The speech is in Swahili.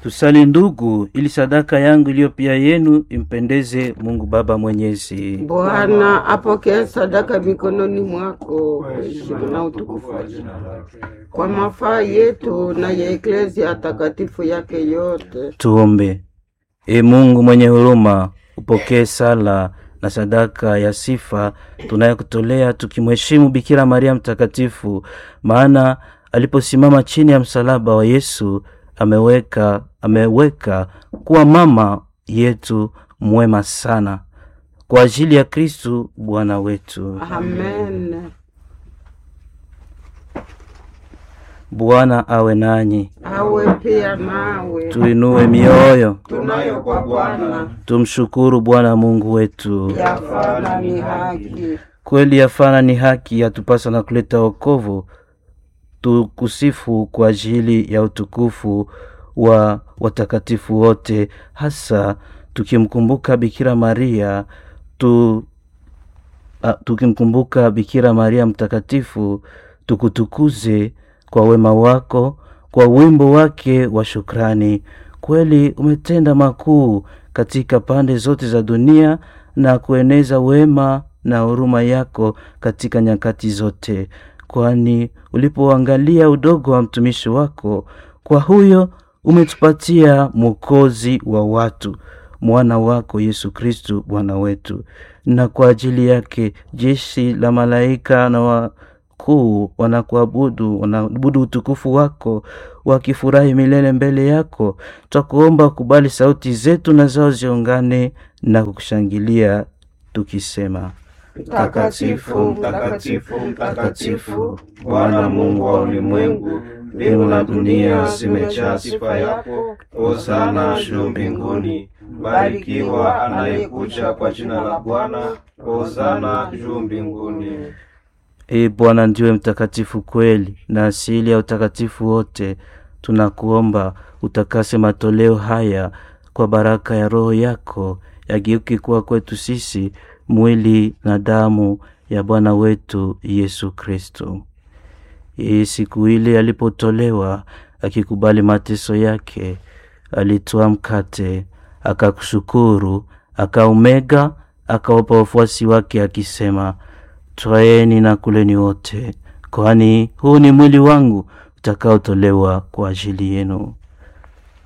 Tusali ndugu, ili sadaka yangu iliyo pia yenu impendeze Mungu Baba Mwenyezi. Bwana apokee sadaka mikononi mwako kwa heshima na utukufu wa jina lake, kwa mafaa yetu na ya eklezia takatifu yake yote. Tuombe. E Mungu mwenye huruma, upokee sala na sadaka ya sifa tunayokutolea tukimheshimu Bikira Maria Mtakatifu, maana aliposimama chini ya msalaba wa Yesu ameweka ameweka kuwa mama yetu mwema sana kwa ajili ya Kristu Bwana wetu. Amen. Bwana awe nanyi, Awe pia nawe. tuinue mioyo, Tunayo kwa Bwana tumshukuru Bwana Mungu wetu. yafana ni haki. Kweli yafana ni haki, yatupasa na kuleta wokovu. Tukusifu kwa ajili ya utukufu wa watakatifu wote, hasa tukimkumbuka Bikira Maria tu, a, tukimkumbuka Bikira Maria mtakatifu, tukutukuze kwa wema wako, kwa wimbo wake wa shukrani. Kweli umetenda makuu katika pande zote za dunia na kueneza wema na huruma yako katika nyakati zote, kwani ulipoangalia udogo wa mtumishi wako, kwa huyo umetupatia mwokozi wa watu, mwana wako Yesu Kristu Bwana wetu. Na kwa ajili yake jeshi la malaika na wakuu wanakuabudu, wanaabudu utukufu wako, wakifurahi milele mbele yako. Twakuomba kubali sauti zetu na zao ziungane na kukushangilia tukisema: Mtakatifu, mtakatifu, mtakatifu, Bwana Mungu wa ulimwengu, mbingu na dunia zimejaa sifa yako. Hosana juu mbinguni, barikiwa anayekuja kwa jina la Bwana. Hosana juu mbinguni. Ee Bwana ndiwe mtakatifu kweli na asili ya utakatifu wote. Tunakuomba utakase matoleo haya kwa baraka ya Roho yako, yageuke kuwa kwetu sisi mwili na damu ya Bwana wetu Yesu Kristo. Yeye siku ile alipotolewa akikubali mateso yake, alitoa mkate, akakushukuru, akaumega, akawapa wafuasi wake akisema, Twaeni na kuleni wote, kwani huu ni mwili wangu utakaotolewa kwa ajili yenu.